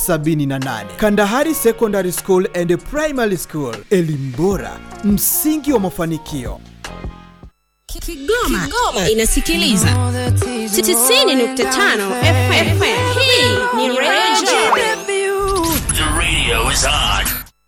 78 Kandahari Secondary School and Primary School, elimu bora, msingi wa mafanikio. Kigoma, inasikiliza 90.5 FM. Hii ni Radio The radio is on.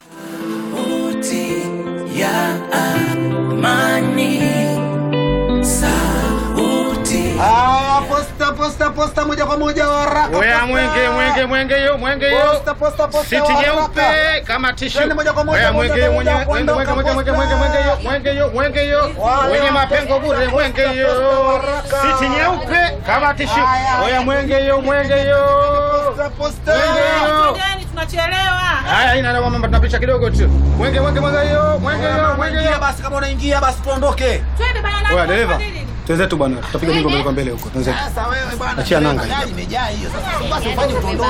Haya, posta posta posta moja kwa moja waraka. Oya posta. mwenge mwenge mwenge yo mwenge yo. Posta posta posta Siti waraka. nyeupe kama tishu. Twende moja kwa moja, Oya moja mwenge kwa yo moja, mwenge mwenge kuondoka mwenge mwenge mwenge posta. mwenge yo mwenge yo mwenge yo. Wale Wenye wa- mapengo bure mwenge yo. Waraka. Siti nyeupe kama tishu. Haya. Oya mwenge yo mwenge yo. Posta posta. Mwenge yo. tunachelewa. Haya ina na mama tunapisha kidogo tu. Mwenge mwenge mwenge yo mwenge yo mwenge Ingia yo. basi kama unaingia basi tuondoke. Twende bana. Oya dereva. Twenzetu bwana. Tutapiga mingo mbele kwa mbele huko. Twenzetu. Sasa wewe bwana. Achia nanga hiyo. Gari imejaa hiyo. Sasa basi ufanye tuondoke.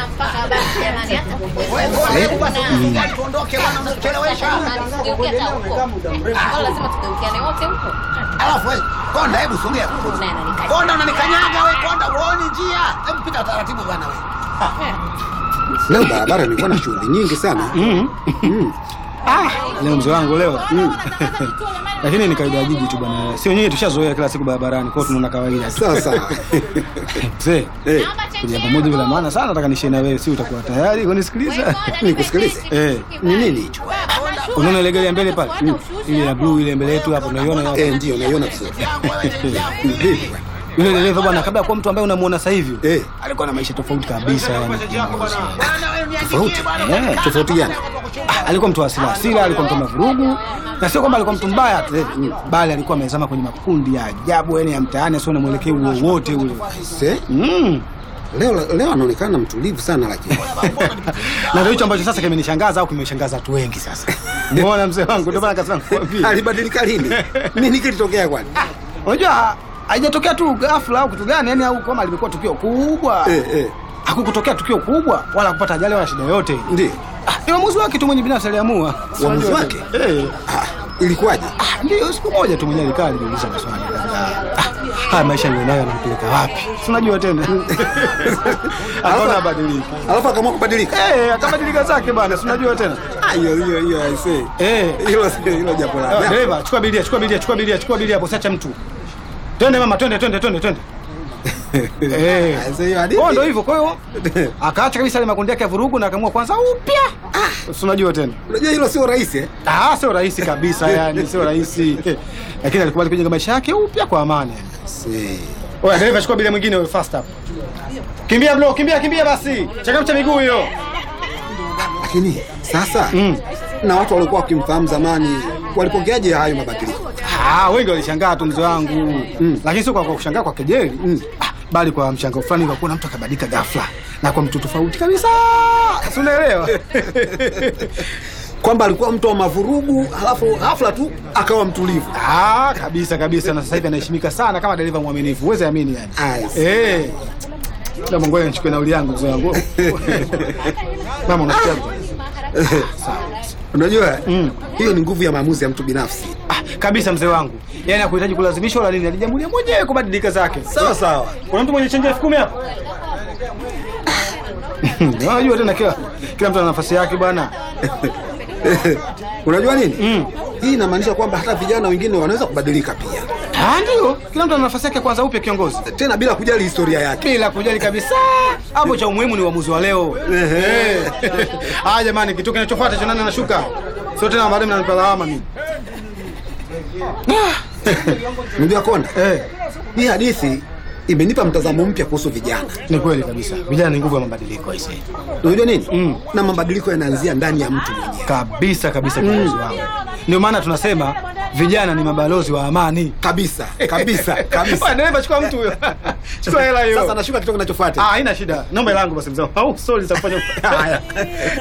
Wewe bwana, hebu basi ufanye tuondoke bwana unachelewesha. Alafu wewe konda hebu sogea. Konda unanikanyaga wewe konda uone njia. Hebu pita taratibu bwana wewe. Leo barabara nilikuwa na shughuli nyingi sana. Leo mzee wangu leo. Lakini ni kawaida ya jiji tu bwana. Sio nyinyi tushazoea kila siku barabarani, kwa hiyo tunaona kawaida tu. Sawa sawa. Mzee, Eh, kuja pamoja bila maana sana nataka nishie na wewe, si utakuwa tayari kunisikiliza? nikusikilize. Eh, Ni nini hicho? unaona ile gari ya mbele pale? Ile ya blue ile mbele yetu hapo unaiona hapo? Eh, ndio naiona vizuri. Ni vipi bwana? Yule dereva bwana kabla ya kuwa mtu ambaye unamuona sasa hivi. Eh, Alikuwa na maisha tofauti kabisa yani. tofauti. Eh, Tofauti gani? Ah, alikuwa mtu wa hasira hasira, alikuwa mtu wa mavurugu na sio kwamba alikuwa mtu mbaya tu, eh, bali alikuwa amezama kwenye makundi ya ajabu yani ya mtaani, asio na mwelekeo wowote ule. Se, Mm. leo leo anaonekana mtulivu sana lakini. na ndio hicho ambacho sasa kimenishangaza au kimeshangaza watu wengi sasa. Umeona mzee wangu, ndio maana kasema nikwambie. Alibadilika lini? Nini kilitokea kwani? Unajua haijatokea tu ghafla au kitu gani, yani au kama limekuwa tukio kubwa. Eh, eh. Hakukutokea tukio kubwa wala kupata ajali wala shida yoyote. Ndio. Ah, ni uamuzi wake tu mwenye binafsi aliamua. Uamuzi Unajua wake? tu. Eh. Ah, ilikuwaje? Ah, ndio siku moja tu mwenyewe alikaa alijiuliza maswali kadhaa. Ah, haya maisha nilionayo yanampeleka wapi? Si unajua tena. Akaona abadilike. Alafu akaamua kubadilika. Eh, akabadilika zake bana, si unajua tena. Ah, hiyo hiyo hiyo I say. Eh. Hilo hilo jambo Ah, la. Dereva, chukua bilia, chukua bilia, chukua bilia, chukua bilia hapo, siacha mtu. Twende mama, twende, twende, twende, twende. Eh. I say hiyo hadithi. Kwa ndio hivyo, kwa hiyo akaacha kabisa ile makundi yake ya vurugu na akaamua kwanza upya. Ah, si unajua tena. Unajua hilo sio rahisi eh? Ah, sio rahisi kabisa yani, sio rahisi. Lakini alikubali kujenga maisha yake upya kwa amani. yani. Si. Oya, dereva chukua bilia mwingine wewe fast up. Kimbia bro, kimbia kimbia basi. Changamsha miguu hiyo. Lakini sasa Mm. na watu waliokuwa wakimfahamu zamani walipokeaje hayo mabadiliko? Ah, wengi walishangaa tu mzee wangu. Mm. Lakini sio kwa kwa kushangaa kwa kejeli. Mm. Ah, bali kwa mshangao fulani kwa kuona mtu akabadilika ghafla na kwa mtu tofauti kabisa. Si unaelewa? Kwamba alikuwa mtu wa mavurugu, halafu ghafla tu akawa mtulivu. ah, kabisa kabisa na sasa hivi anaheshimika sana kama dereva mwaminifu. Uweze amini yani. I see. Eh. Na Mungu nichukue nauli yangu mzee wangu. Mama unasikia? Unajua hiyo ni nguvu ya maamuzi ya mtu binafsi. Ah, kabisa mzee wangu. Yaani hakuhitaji kulazimishwa wala nini, alijamulia mwenyewe kubadilika zake. Sawa sawa. Kuna mtu mwenye chenji elfu kumi hapo? Unajua tena kila kila mtu ana nafasi yake bwana. Unajua nini? Hii inamaanisha kwamba hata vijana wengine wanaweza kubadilika pia, Ah, ndio. Kila mtu ana nafasi yake kwanza upya kiongozi. tena bila kujali historia yake. Bila kujali kabisa. Hapo cha umuhimu ni uamuzi wa leo. Eh. Ah, jamani kitu kinachofuata cha nani anashuka? Sio tena baadaye mnanipa lawama mimi. Unajua Konda, Eh. hii hadithi imenipa mtazamo mpya kuhusu vijana. Ni kweli kabisa. Vijana ni nguvu ya mabadiliko aisee. Unajua nini? Mm. Na mabadiliko yanaanzia ndani ya mtu mwenyewe. Kabisa kabisa kiongozi wangu. Ndio maana tunasema vijana ni mabalozi wa amani. Kabisa, kabisa, Bwana, kabisa. dereva chukua mtu huyo. Chukua hela hiyo. Sasa nashuka kitu kinachofuata. Ah, haina shida. Naomba hela yangu basi mzee. Au sorry za kufanya. Haya.